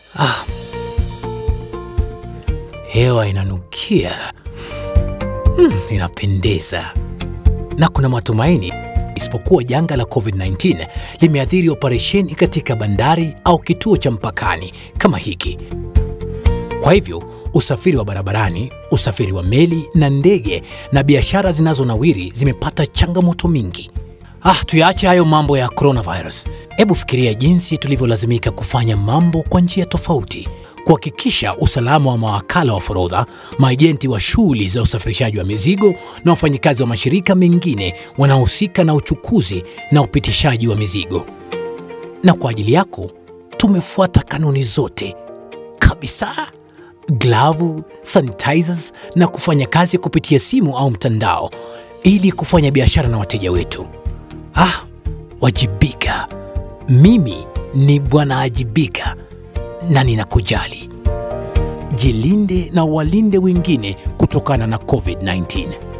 Ah, hewa inanukia, mm, inapendeza na kuna matumaini, isipokuwa janga la COVID-19 limeathiri operesheni katika bandari au kituo cha mpakani kama hiki. Kwa hivyo usafiri wa barabarani, usafiri wa meli na ndege na biashara zinazonawiri zimepata changamoto mingi. Ah, tuyaache hayo mambo ya coronavirus. Hebu fikiria jinsi tulivyolazimika kufanya mambo kwa njia tofauti kuhakikisha usalama wa mawakala wa forodha, maajenti wa shughuli za usafirishaji wa mizigo na wafanyikazi wa mashirika mengine wanaohusika na uchukuzi na upitishaji wa mizigo. Na kwa ajili yako tumefuata kanuni zote kabisa: glavu, sanitizers na kufanya kazi kupitia simu au mtandao ili kufanya biashara na wateja wetu. Ah, wajibika. Mimi ni Bwana Ajibika na ninakujali. Jilinde na walinde wengine kutokana na COVID-19.